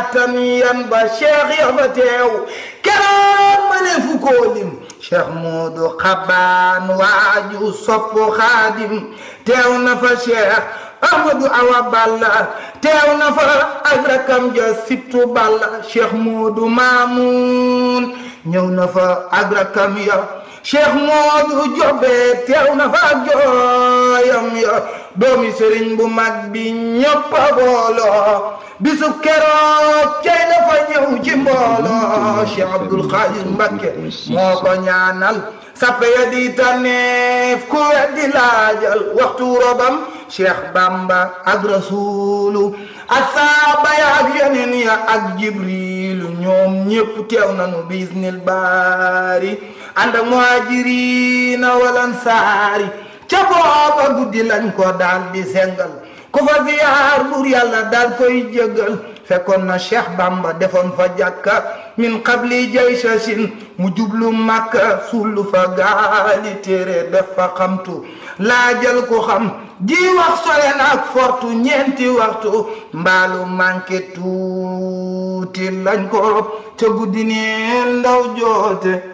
attan yan ba cheikh ya fa teew keroog ma ne fu koo lim cheikh Moodu Xabaan waaju sopp xaadim teew na fa cheikh Ahmadu Awa Balla teew na fa ak rakam ja sibtu Balla cheikh Moodu Maamun ñëw na fa ak rakam ya cheikh Moodu Jobe teew na fa ak jooyam ya doomi sëriñ bu mag bi ñëpp a booloo bisu keroog cay dafa ñëw ci mbooloo cheikh Abdul Xaadir Mbakke moo ko ñaanal sappe ya di tànneef ku weddi laajal waxtu robam cheikh Bamba ak rasulu ak saaba ya ak yeneen ya ak jibrilu ñoom ñëpp teew nañu bisnil baari ànd ak muhajirina wal ansaari ca booba guddi lañ ko daal di sengal ku fa ziyaar buur yàlla daal koy jëggal fekkoon na cheikh bamba defoon fa jàkka min qabli jaysasin mu jublu makka suulu fa gaali téere def fa xamtu laajal ko xam ji wax sore na ak fortu ñeenti waxtu mbaalu manqué tuuti lañ ko rob ca guddi neen ndaw joote